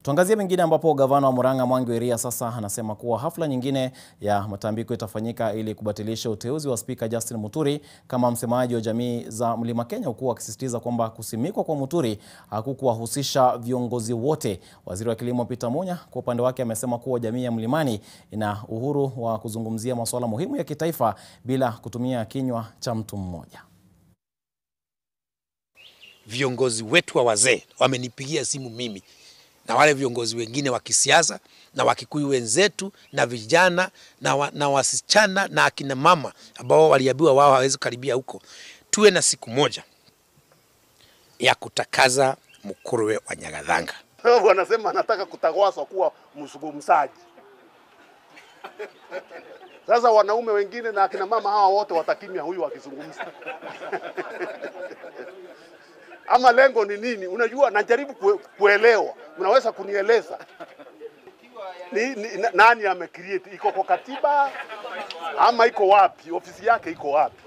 Tuangazie mengine ambapo gavana wa Murang'a Mwangi wa Iria sasa anasema kuwa hafla nyingine ya matambiko itafanyika ili kubatilisha uteuzi wa spika Justin Muturi kama msemaji wa jamii za Mlima Kenya, huku akisisitiza kwamba kusimikwa kwa Muturi hakukuwahusisha viongozi wote. Waziri wa kilimo Peter Munya kwa upande wake amesema kuwa jamii ya Mlimani ina uhuru wa kuzungumzia masuala muhimu ya kitaifa bila kutumia kinywa cha mtu mmoja. Viongozi wetu wa wazee wamenipigia simu mimi na wale viongozi wengine wa kisiasa na Wakikuyu wenzetu na vijana na, wa, na wasichana na akina mama ambao waliambiwa wao hawezi karibia huko, tuwe na siku moja ya kutakaza mkuruwe wa Nyagathanga. Wanasema anataka kutawaswa kuwa mzungumzaji. Sasa wanaume wengine na akina mama hawa wote watakimya huyu akizungumza. Ama lengo ni nini? Unajua, najaribu kue, kuelewa. Unaweza kunieleza ni, ni, nani ame create? Iko kwa katiba ama iko wapi? Ofisi yake iko wapi?